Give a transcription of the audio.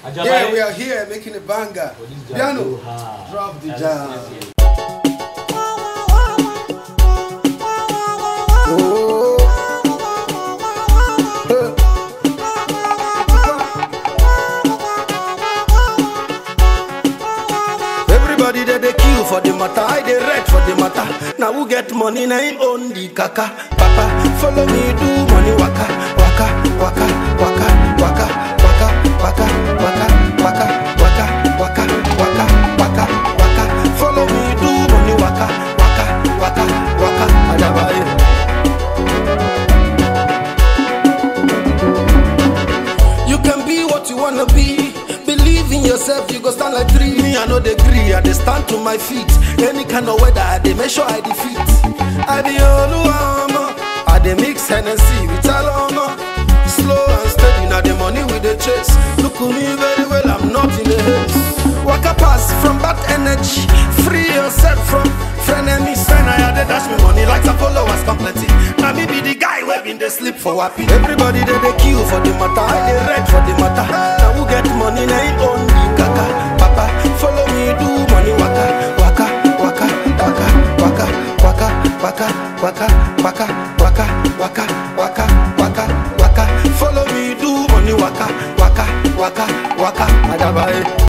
Ajabaye. Yeah, we are here making a banger. For this jam Piano, go hard. drop the Yes, jam. yes, yes. Oh. Everybody that they kill for the matter, I they red for the matter. Now who get money, now him own the kaka. Papa, follow me, do money waka, waka, waka, waka, waka, waka, waka, waka, waka, waka, waka, waka, waka, waka. Follow me, do money waka, waka, waka, waka. Ajabaye. You can be what you wanna be. Believe in yourself, you go stand like three. Me, I know the agree, I dey stand to my feet. Any kind of weather, I dey make sure I defeat. I be Oluwamo, I dey mix Hennessy with Aloma. Slow and steady, now the money we dey chase. Look at me very well, I'm not in a haste. Waka pass from bad energy, free yourself from frenemies. When I had dash me money like some followers complete. Now me be the guy where been they sleep for wappy. Everybody they they kill for the matter, I they red for the matter. Now who get money, now him own the kaka. Papa, follow me, do money waka, waka, waka, waka, waka, waka, waka, waka, waka, waka, waka, waka, waka, waka. Follow me, do money waka, waka, waka, waka. Adabaye.